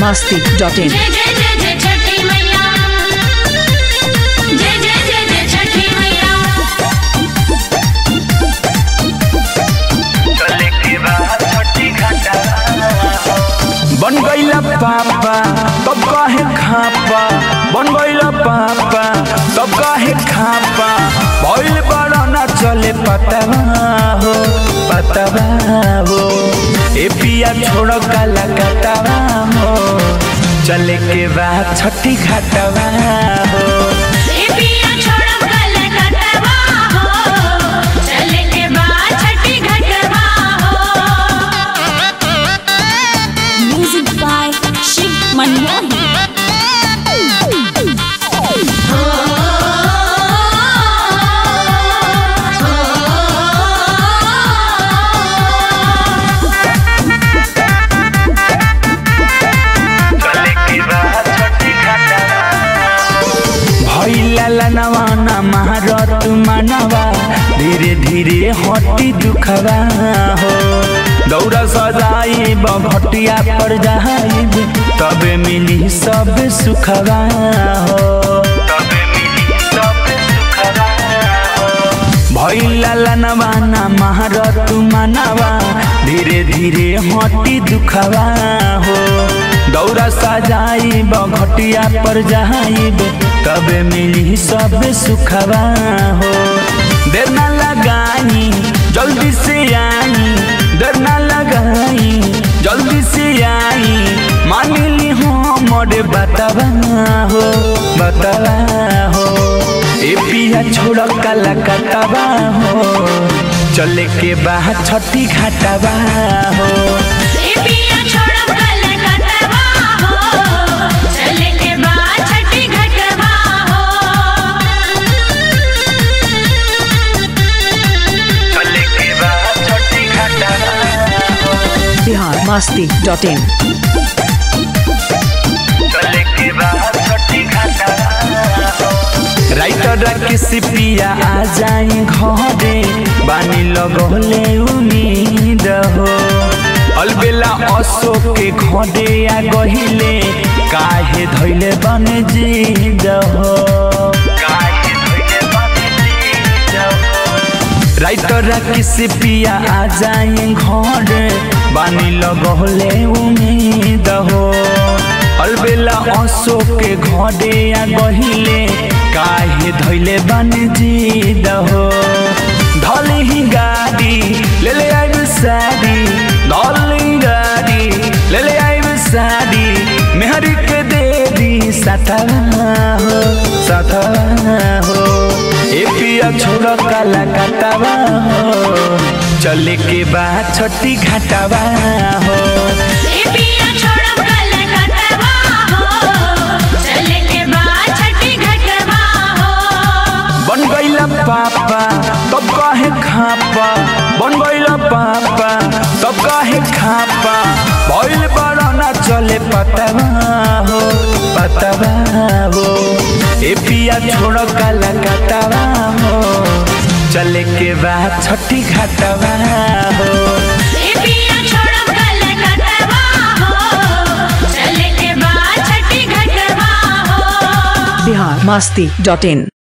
masti.in. जय जय जय जय छठी मैया जय जय जय जय छठी मैया चले के बाद छठी घाटा बन गईला पापा तब काहे खापा बन गईला पापा तब काहे खापा भइल बड़ा ना चले पतवा हो पतवा हो ए पिया छोड़ काला कतवा हो चले के बाद छठी घाटवा हो ए पिया छोड़ब कल कटवा हो चले के बाद छठी घटवा हो Music by Shiv Manmohan. चले के बाद छठी घाटवा भैला लनवाना महारत मानवा धीरे धीरे हटी दुखवा हो दौड़ा सजाई भटिया पर जाइब तबे मिली सब सुखवा हो तबे मिली सब सुखवा हो भैला लनवाना महारत मानवा धीरे धीरे हटी दुखवा हो दौरा सजाई घटिया पर जाइब तबे मिली सब सुखवा हो देर ना लगाई जल्दी से आई देर ना लगाई जल्दी से आई मान ली हो मोरे बतवा हो बतवा हो ए पिया छोड़ काला कतवा हो चले के बाद छठी घाटवा हो ए पिया छोड़ब कल कटवा हो चले के बाद छठी घटवा चले के बाद छठी घाटवा हो Bihar masti.in. चले के बाद छठी घाटवा हो राइटर किसी पिया आ जाई घरे बानी लगले उम्मीद हो अलबेला अशोक के घरे आ गहिले काहे धैले बन जीद हो काहे धैले बन जीद हो राइटर किसी पिया आ जाए घर बानी लगले उम्मीद हो अलबेला अशोक के घरे आ गहिले काहे धैले बन जीद हो धल ही गाड़ी ले ले आइब साड़ी धल ही गाड़ी ले ले आइब साड़ी मेहरी के देवी सतवा हो सतवा हो ए पिया छोड़ काला कतवा हो चले के बाद छठी घाटवा हो ए पिया छोड़ब कल कटवा हो चले के बाद छठी घटवा हो बन गईला पापा तब काहे खापा बन गईला पापा तब काहे खापा भइल बड़ा ना चले पतवा हो पतवा हो ए पिया छोड़ काला कतवा हो चले के बाद छठी घाटवा हो ए पिया छोड़ब कल कटवा हो चले के बाद छठी घटवा हो Bihar masti.in.